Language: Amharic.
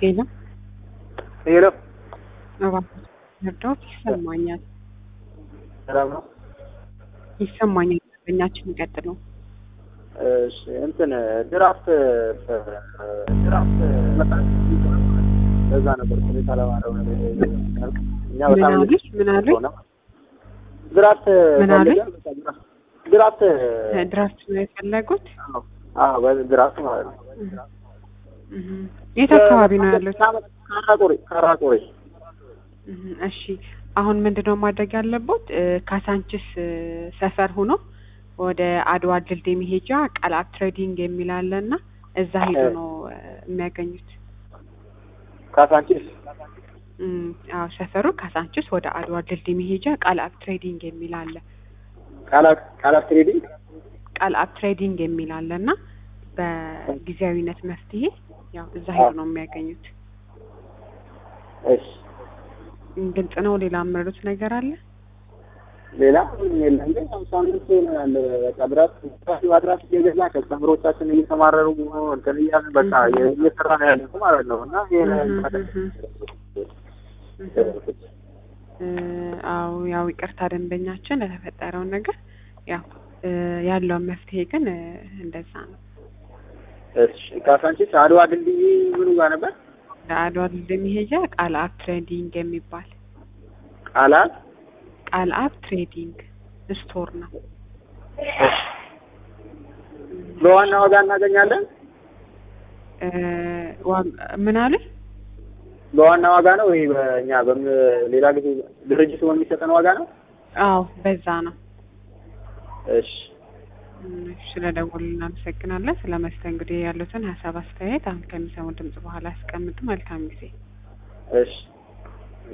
ሄሎ ሄሎ እባክህ መርዳት ይሰማኛል ሰላም ነው። ይሰማኛል። በእኛችን ይቀጥሉ። እሺ እንትን ድራፍት ድራፍት መጣ ለዛ ነበር ሁኔታ ለማረው ነገር እኛ ምን በጣም አሉኝ? ምን አሉኝ? ሆነ ድራፍት ምን አሉኝ? ፈልገን በቃ ድራፍት- ድራፍት ድራፍት ነው የፈለጉት? አዎ፣ አዎ በ- ድራፍት ማለት ነው። እህ። የት አካባቢ ነው ያሉት? ካራቆሬ ካራቆሬ እህ፣ እሺ አሁን ምንድነው ማድረግ ያለቦት? እ፣ ካሳንችስ እ፣ ሰፈር ሆኖ ወደ አድዋ ድልድይ መሄጃ ቃላት ትሬዲንግ የሚል አለ እና እዛ ሄዶ ነው እ፣ የሚያገኙት። ካሳንቺስ እም፣ አዎ ሰፈሩ ካሳንችስ ወደ አድዋ ድልድይ መሄጃ ቃላት ትሬዲንግ የሚል አለ። ቃላት ቃላት ትሬዲንግ ቃልአብ ትሬዲንግ የሚል አለ እና በጊዜያዊነት መፍትሄ ያው እዛ ሄዶ ነው የሚያገኙት። እሺ ግልጽ ነው። ሌላ የምረዱት ነገር አለ? ሌላ ምንም የለም። ግን ያው ሳምንት ይሆናል በቃ ድራፍት ድራፍት ማድራፍት እየገዛ ከስተምሮቻችን እየተማረሩ እንትን እያልን በቃ እየሰራ ነው ያለ ማለት ነው እና ይሄ እ፣ አዎ ያው ይቅርታ ደንበኛችን ለተፈጠረውን ነገር ያው እ፣ ያለውን መፍትሄ ግን እ፣ እንደዛ ነው። እሺ ካሳንቺስ አድዋ ድልድይ ምኑ ጋር ነበር? ለአድዋ ድልድይ መሄጃ ቃልአብ ትሬዲንግ የሚባል ቃላት ቃልአብ ትሬዲንግ ስቶር ነው። በዋና ዋጋ እናገኛለን። እ፣ ዋጋ- ምን አሉኝ? በዋና ዋጋ ነው ወይ በእኛ በም ሌላ ጊዜ ድርጅቱ በሚሰጠን ዋጋ ነው? አዎ በዛ ነው። እሺ ስለ ደወሉ እናመሰግናለን። ስለ መስተንግዶ ያሉትን ሀሳብ አስተያየት አሁን ከሚሰሙ ድምጽ በኋላ ያስቀምጡ። መልካም ጊዜ። እሺ